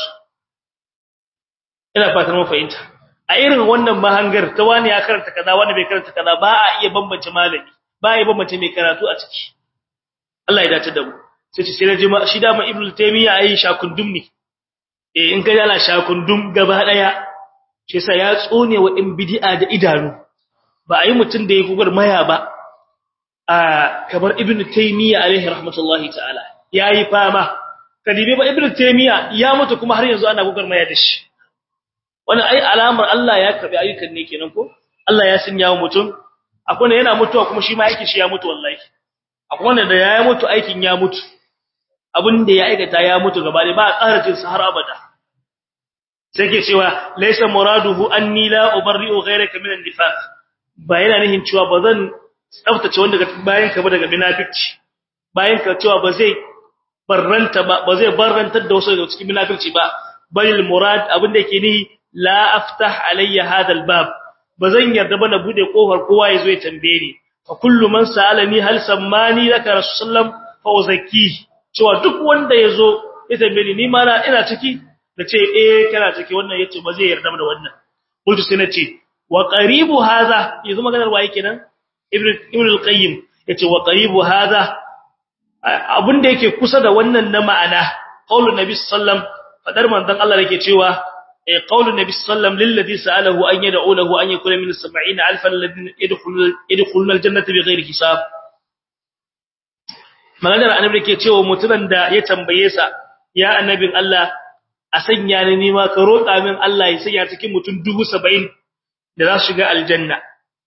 ina fatan mun fahimta a irin wannan mahangar ta wani ya karanta kaza wani bai karanta kaza ba a iya bambance malami ba a iya bambance mai karatu a ciki Allah ya dace da mu sai ce sai naji shi da ma ibnu taymiya ayi shakundum ne eh in kai ana shakundum gaba daya shi yasa ya tsone wa in bid'a da idanu ba a yi mutun da ya kugar maya ba a kamar ibnu taymiya alaihi rahmatullahi ta'ala yayi fama kadibe ba ibnu taymiya ya mutu kuma har yanzu ana gugar maya da shi wannan ai alamar Allah ya karbi ayyukan ne kenan ko Allah ya sanya wa mutum akwai ne yana mutuwa kuma shi ma aikin shi ya mutu wallahi akwai wanda da ya mutu aikin ya mutu abin da ya aikata ya mutu gaba da ba a ƙara jin sa har abada sai ke cewa laysa muraduhu anni la ubarri'u ghayraka min an-nifaq ba yana nihin cewa ba zan tsaftace wanda bayan ka ba daga munafici bayan ka cewa ba zai barranta ba ba zai barrantar da wasu daga cikin munafici ba bal murad abin da yake ni la aftah alayya hada albab bazan yarda ba na bude kofar kowa yazo ya tambaye ni fa kullu man sa'alani hal sammani laka rasulullah fa uzakki cewa duk wanda yazo ya tambaye ni ni ma ina ciki nace eh kana ciki wannan yace ba zai yarda da wannan kullu sai nace wa qaribu hadha yanzu maganar waye kenan ibnu ibnu al-qayyim yace wa qaribu hadha abin da yake kusa da wannan na ma'ana qaulun nabi sallam fadar manzon Allah yake cewa eh qaulun nabi sallam lil ladhi sa'alahu an yad'u lahu an yakuna min 70000 alladhina yadkhuluna yadkhuluna aljannata bighairi hisab maganar annabi yake cewa mutumin da ya tambaye sa ya annabin Allah a sanya ni nima ka roƙa min Allah ya sanya cikin mutum 70 da za su shiga aljanna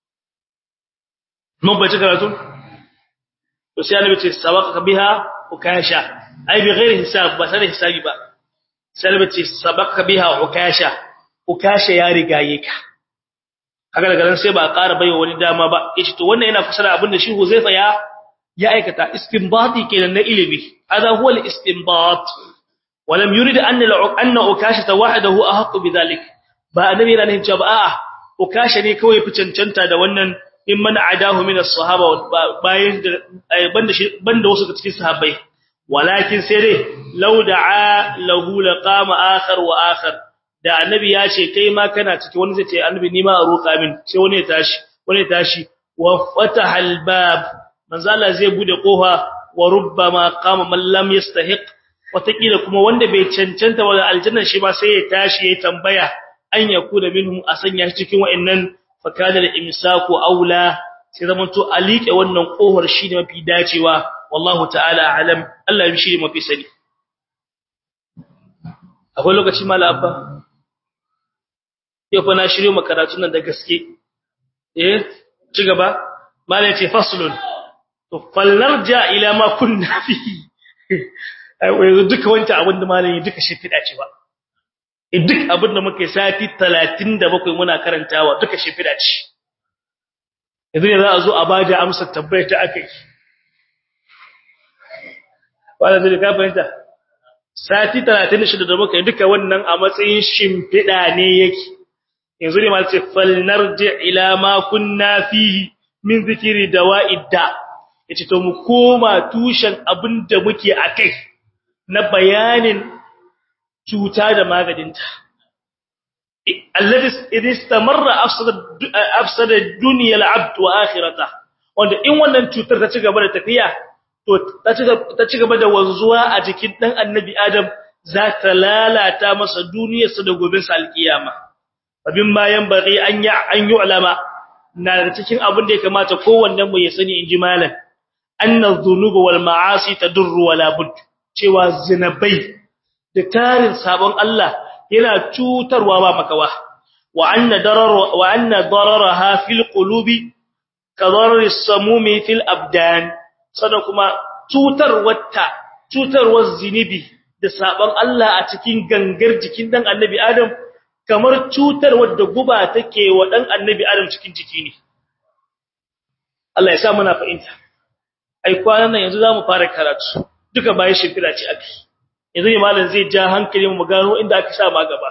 mun bace karatu to sai annabi ce sabaka biha ukasha ai bi ghairi hisab ba sai hisabi ba sai annabi ce sabaka biha ukasha ukasha ya rigaye ka kaga daga nan sai ba a ƙara baiwa wani dama ba yace to wannan yana fasara abin da shi Huzaifa ya ya aikata istinbati kenan na ilimi hada huwa al-istinbat ولم يريد أن أن أكاشة وحده أحق بذلك ba annabi yana nufin cewa a'a ukasha ne kawai fi cancanta da wannan in man adahu min as-sahaba bayan banda banda wasu cikin sahabbai walakin sai dai law da'a lahu laqama akhar wa akhar da annabi ya ce kai ma kana ciki wani zai ce annabi ni ma a roka min sai wani ya tashi wani ya tashi wa fataha al-bab manzo Allah zai bude kofa wa rubbama qama man lam yastahiq watakila kuma wanda bai cancanta wa aljanna shi ba sai ya tashi ya tambaya an yakuna minhum a sanya shi cikin wa'annan fakadar imsaku aula sai zaman to alike wannan kohar shi ne mafi dacewa wallahu ta'ala alam Allah ya shi mafi sani akwai lokaci mala abba yau fa na shiryo makaratun nan da gaske eh ci gaba malai ce faslun to fallarja ila ma kunna fi ai yanzu duka wancan abin da malai duka shi fida ce ba duk abin da muke sati 37 muna karantawa duka shi fida ce yanzu ne za a zo a bada amsa tabbayar ta akai wala zai ka fahimta sati 36 da muka yi duka wannan a matsayin shimfida ne yake yanzu ne malai ce falnarji ila ma kunna fihi min zikiri dawa'idda yace to mu koma tushen abinda muke akai na bayanin cuta da maganinta alladhi istamarra afsada afsada dunya al-abd wa akhirata wanda in wannan cutar ta ci gaba da tafiya to ta ci gaba da wanzuwa a jikin dan annabi adam za ta lalata masa duniyarsa da gobe sa alkiyama abin bayan bari an ya an yu'lama na da cikin abin da ya kamata kowannen mu ya sani inji malam anna dhunuba wal ma'asi tadurru wala bud cewa zinabai da tarin sabon Allah yana cutarwa ba makawa wa anna darar wa anna dararaha fil qulubi kadarar samumi fil abdan sada kuma cutarwata cutarwar zinibi da sabon Allah a cikin gangar jikin dan annabi Adam kamar cutarwar da guba take wa dan annabi Adam cikin jiki ne Allah ya sa muna fahimta ai kwanan nan yanzu zamu fara karatu duka bayan shimfida ce ake yanzu ne malam zai ja hankali mu gano inda aka sa ma gaba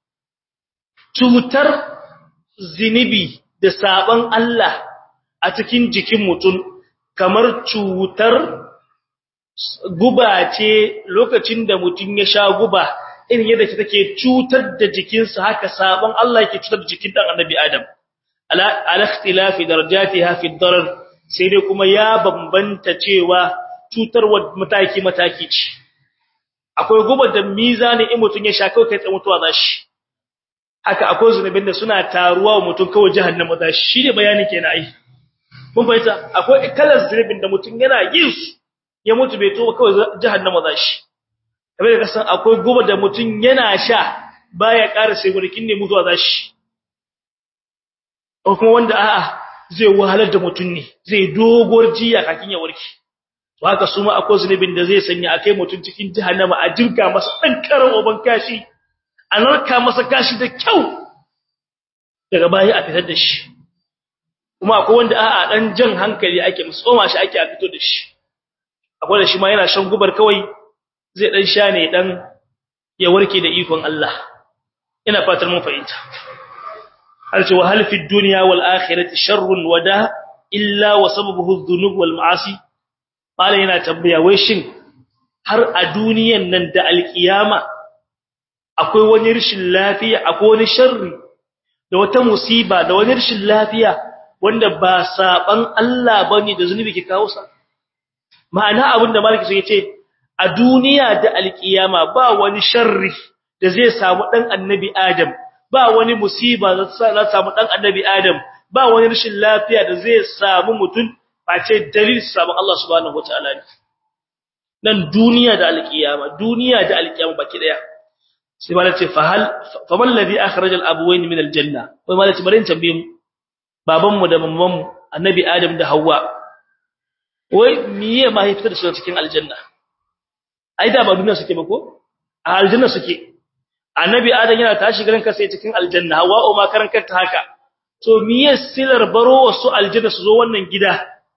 cutar zinibi da saban Allah a cikin jikin mutum kamar cutar guba ce lokacin da mutum ya sha guba irin yadda take cutar da jikinsa haka saban Allah yake cutar da jikin dan annabi Adam ala ikhtilafi darajatiha fi darar sai dai kuma ya bambanta cewa cutarwa mataki mataki ce akwai gubar da mizani in mutun ya sha kai kai mutuwa zashi haka akwai zunubin da suna taruwa wa mutun kawai jahannama zashi shine bayani kenan ai mun fahimta akwai kalar zunubin da mutun yana yin su ya mutu bai toba kawai jahannama zashi kamar da kasan akwai gubar da mutun yana sha baya ƙara sai gurkin ne mutuwa zashi ko kuma wanda a'a zai wahalar da mutun ne zai dogor jiya kakin ya warke to haka su ma akwai zunubin da zai sanya akai mutun cikin jahannama a jirga masa dan karan oban kashi a narka masa kashi da kyau daga baya a fitar da shi kuma akwai wanda a'a dan jan hankali ake musoma shi ake a fito da shi akwai da shi ma yana shan gubar kawai zai dan sha ne dan ya warke da ikon Allah ina fatar mun fahimta hal ce wa hal fi dunya wal akhirati sharrun wada illa wa sababuhu adh-dhunub wal ma'asi Malam yana tambaya wai shin har a duniyan nan da alkiyama akwai wani rashin lafiya akwai wani sharri da wata musiba da wani rashin lafiya wanda ba saban Allah bane da zunubi ke kawo sa ma'ana abin da malaki sai ce a duniya da alkiyama ba wani sharri da zai samu dan annabi Adam ba wani musiba da zai samu dan annabi Adam ba wani rashin lafiya da zai samu mutum face dalil sabon Allah subhanahu wataala ne nan duniya da alkiyama duniya da alkiyama baki daya sai malai ce fa hal faman ladhi akhrajal abwayn min aljanna wai malai ce bari in tambaye mu baban mu da mamman mu annabi adam da Hauwa. wai miye ma ya fitar da su cikin aljanna ai da ba duniya suke ba ko a aljanna suke annabi adam yana tashi garin ka sai cikin aljanna Hauwa o ma karan kanta haka to miye silar baro wasu aljanna su zo wannan gida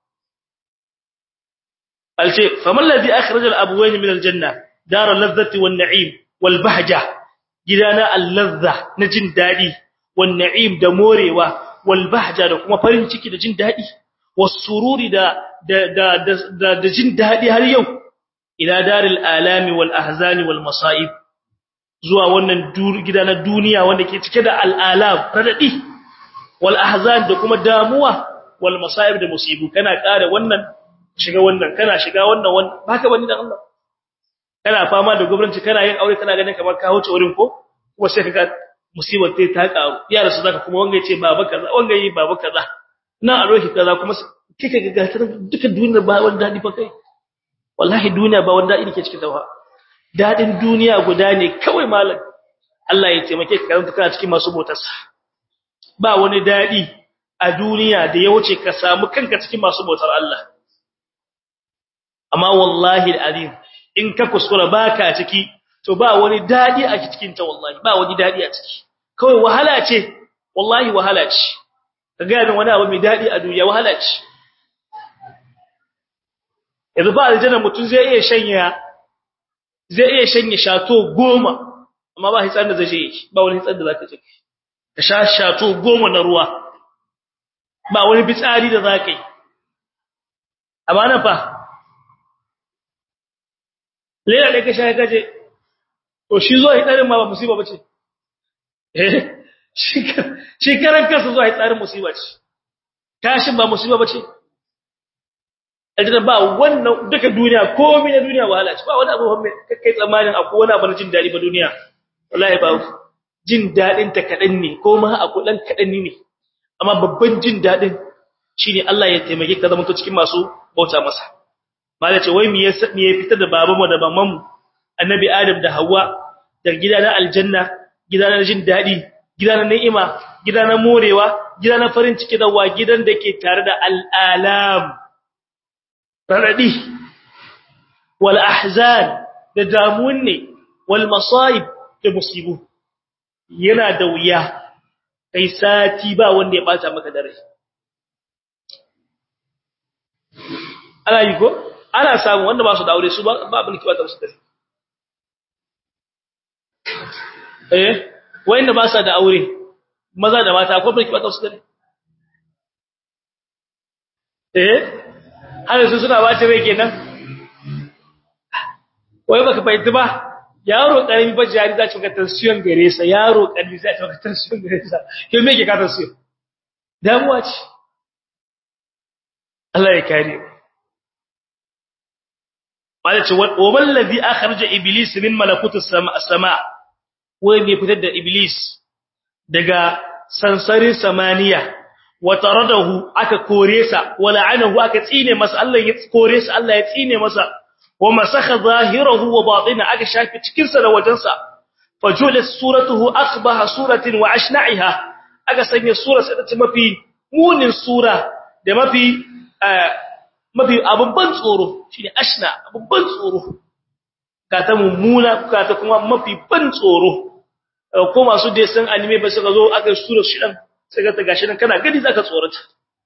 alce faman ladhi akhrajal abwayn min aljanna dar al-ladhati wan-na'im wal-bahja gidana al-ladha na jin dadi wan-na'im da morewa wal-bahja da kuma farin ciki da jin dadi was-sururi da da da da jin dadi har yau ila daril alami wal-ahzani wal-masa'ib zuwa wannan gida na duniya wanda ke cike da al-alam radadi wal-ahzan da kuma damuwa wal-masa'ib da musibu kana kare wannan shiga wannan kana shiga wannan wannan baka bani dan Allah kana fama da gwamnati kana yin aure kana ganin kamar ka huce wurin ko kuma sai kaga musibar tai ta karu yara su zaka kuma wanga yace baba kaza wanga yi baba kaza na a roki kaza kuma kika ga gatar duka duniyar ba wanda dadi fa kai wallahi duniya ba wanda dadi ke cikin tawa dadin duniya guda ne kawai malam Allah ya taimake ka karanta kana cikin masu bautarsa ba wani dadi a duniya da ya wuce ka samu kanka cikin masu bautar Allah amma wallahi alazim in ka kuskura baka ciki to ba wani dadi a cikin ta wallahi ba wani dadi a ciki kawai wahala ce wallahi wahala ce kaga min wani abu mai dadi a duniya wahala ce yanzu ba aljanna mutun zai iya shanya zai iya shanye shato goma amma ba hitsan da zai yi ba wani hitsan da zaka ci ka sha shato goma na ruwa ba wani bitsari da zaka yi amma nan fa lera da ka sha kaje to shi zo hitsarin ma ba musiba bace eh shi karan kansa zo hitsarin musiba ce tashin ba musiba bace aljanna ba wannan duka duniya komai na duniya wahala ce ba wani abu mai kai tsammanin akwai wani abu na jin dadi ba duniya wallahi ba jin dadin ta kadan ne ko ma akwai dan kadan ne amma babban jin dadin shine Allah ya taimake ka zama to cikin masu bauta masa malai ce wai me ya me ya fitar da babanmu da mamanmu annabi adam da hawa da gida na aljanna gida na jin dadi gida na ni'ima gida na morewa gida na farin ciki da wa gidan da ke tare da al'alam radadi wal ahzan da damuwan ne wal masaib da musibu yana da wuya kai sati ba wanda ya bata maka dare ana yi ko ana samu wanda ba su da aure su ba abin kiwa da su dare eh wanda ba sa da aure maza da mata akwai birki ba ta su dare eh har su suna ba ta rai kenan wai baka fahimci ba yaro karami ba jari za ci ga tension gare sa yaro karami za ci ga tension gare sa ke me ke ka tension damuwa ce Allah ya kare wala ce wa man ladhi akhraja iblis min malakutus sama wai me fitar da iblis daga sansarin samaniya wa taradahu aka kore sa wa la'anahu aka tsine masa Allah ya kore sa Allah ya tsine masa wa masakha zahirahu wa batina aka shafi cikin sa da wajen sa fajula suratuhu akhbaha suratin wa ashna'iha aka sanya sura sa ta mafi munin sura da mafi mafi abubban tsoro shine ashna abubban tsoro ka ta mummuna ka ta kuma mafi ban tsoro ko masu dai san anime ba suka zo aka sura shi dan sai ga ta gashi nan kana gani zaka tsorata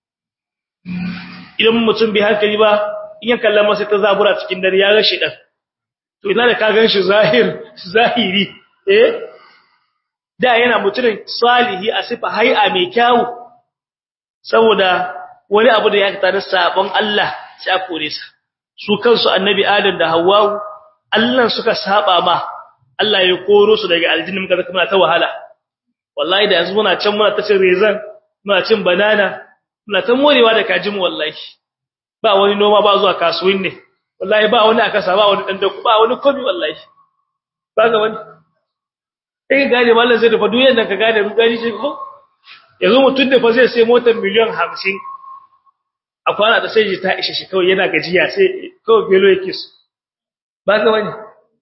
idan mutum bai hankali ba in ya kalla masa ta zabura cikin dare ya ga shi dan to ina da ka gan shi zahir zahiri eh da yana mutumin salihi a sifa hay'a mai kyawu saboda wani abu da ya ta da sabon Allah sai a kore sa su kansu annabi Adam da Hawwa Allah suka saba ma Allah ya koro su daga aljanna muka zaka muna ta wahala wallahi da yanzu muna can muna ta cin rezan muna cin banana muna ta morewa da kajin wallahi ba wani noma ba zuwa kasuwin ne wallahi ba wani akasa ba wani dandaku ba wani komi wallahi ba ga wani kai gane mallan zai dafa duniyar nan ka gane mu gani shi ko yanzu mutun da fa zai sai motar miliyan 50 a kwana da sai ta ishe shi kawai yana gajiya sai kawai belo yake su ba ga wani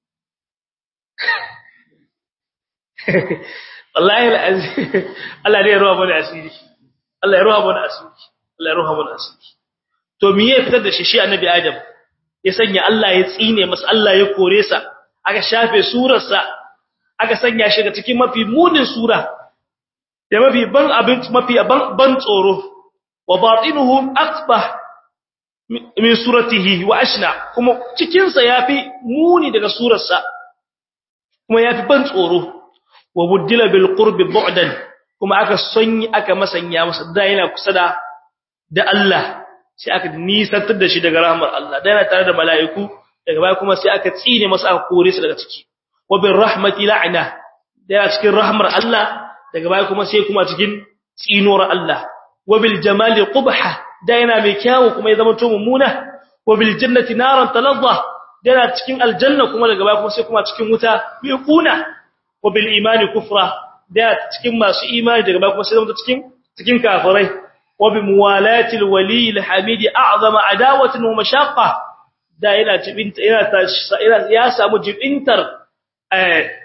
wallahi alazim Allah ne ya ruwa mana asiri Allah ya ruwa mana asiri Allah ya ruwa mana asiri to me ya fitar da shi shi annabi Adam ya sanya Allah ya tsine masa Allah ya kore sa aka shafe surar sa aka sanya shi ga cikin mafi munin sura da mafi ban abin mafi ban ban tsoro wa batinuhu aqbah min suratihi wa ashna kuma cikin sa yafi muni daga surar sa kuma yafi ban tsoro wa buddila bil qurbi bu'dan kuma aka sonyi aka masanya masa da yana kusa da da Allah sai aka nisantar da shi daga rahmar Allah da yana tare da mala'iku daga baya kuma sai aka tsine masa aka kore su daga ciki wa bir rahmati la'na da yana cikin rahmar Allah daga baya kuma sai kuma cikin tsinuwar Allah wa bil jamali qubha da yana mai kyawu kuma ya zama to mummuna wa bil jannati naran taladha da yana cikin aljanna kuma daga baya kuma sai kuma cikin wuta mai kuna wa bil imani kufra da cikin masu imani daga baya kuma sai zama cikin cikin kafirai wa bi muwalati al wali al hamidi a'zama adawatan wa mashaqqa da yana jibinta yana ya samu jibintar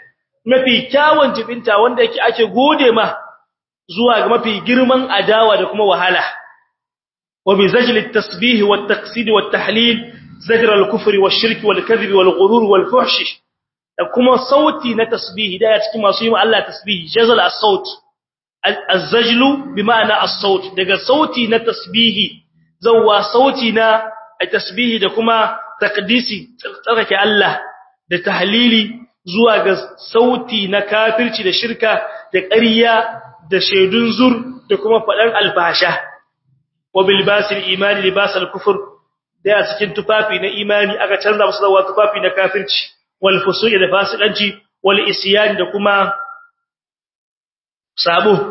mafi kyawun jibinta wanda yake ake gode ma zuwa ga mafi girman adawa da kuma wahala wa bi zajli at-tasbih wa at-taqsid wa at-tahlil zajr al-kufr wa ash-shirk wal kadhib wal ghurur wal fuhsh da kuma sauti na tasbih da ya cikin masu yi Allah tasbih jazal as-saut az-zajlu bi ma'ana as-saut daga sauti na tasbihi zawwa sauti na tasbihi da kuma taqdisi tsarkake Allah da tahlili zuwa ga sauti na kafirci da shirka da ƙarya da shaidun zur da kuma faɗan albasha wa bilbasil imani libasal kufur da ya cikin tufafi na imani aka canza musu zuwa tufafi na kafirci wal fusuq da fasikanci wal isyan da kuma sabo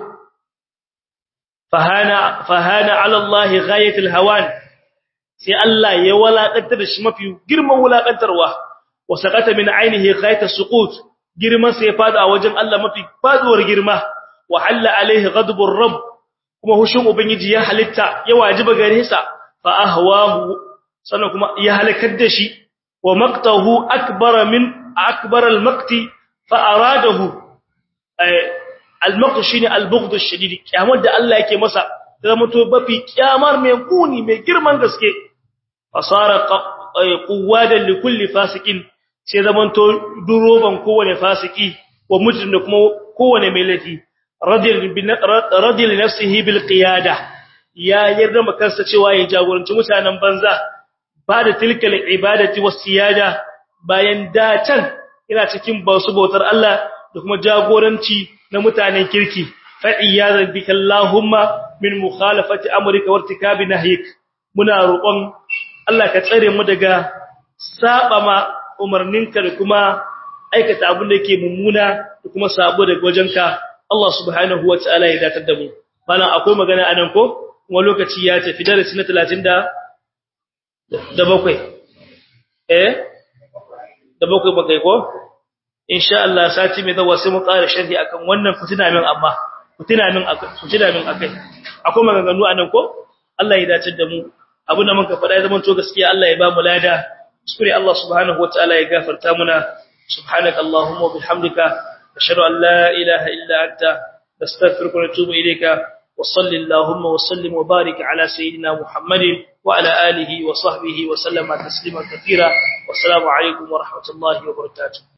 fahana fahana ala Allah ghayatul hawan sai Allah ya walakantar da shi mafi girman walakantarwa wa saqata min ainihi ghayatus suqut girman sai fada a wajen Allah mafi faduwar girma wa halla alaihi ghadbur rabb kuma hushin ubangiji ya halitta ya wajiba gare sa fa ahwahu sannan kuma ya halakar da shi wa maqtahu akbar min akbar al-maqti fa aradahu al-maqt shine al-bughd ash-shadid kiyamar da Allah yake masa zama to bafi kiyamar mai kuni mai girman gaske fasara quwwadan li kulli fasikin sai zaman to duroban kowane fasiki wa mujrim da kuma kowane mai laifi radiyal nafsihi bil qiyada ya yarda makansa cewa ya jagoranci mutanen banza ba da tilkal ibadati was siyada bayan da can ina cikin basu bautar Allah da kuma jagoranci na mutanen kirki fa iyyazan bika allahumma min mukhalafati amrika wa irtikabi nahyik muna roƙon Allah ka tsare mu daga saba ma umarninka da kuma aikata abin da yake mummuna da kuma sabo daga wajenka Allah subhanahu wa ta'ala ya datar da mu bana akwai magana anan ko kuma lokaci ya tafi darasi na 30 da da bakwai eh da bakwai bakai ko insha Allah sati mai zawa sai mu ƙara sharhi akan wannan fitina min amma fitina min akai fitina min akai akwai maganganu anan ko Allah ya datar da mu abin da muka faɗa ya zama to gaskiya Allah ya ba mu lada shukri Allah subhanahu wa ta'ala ya gafarta muna subhanaka allahumma wa bihamdika ashhadu an la ilaha illa anta nastaghfiruka wa natubu ilayka wa salli allahumma wa sallim wa barik ala sayidina muhammadin wa ala alihi wa sahbihi wa sallama taslima katira wassalamu alaikum wa rahmatullahi wa barakatuh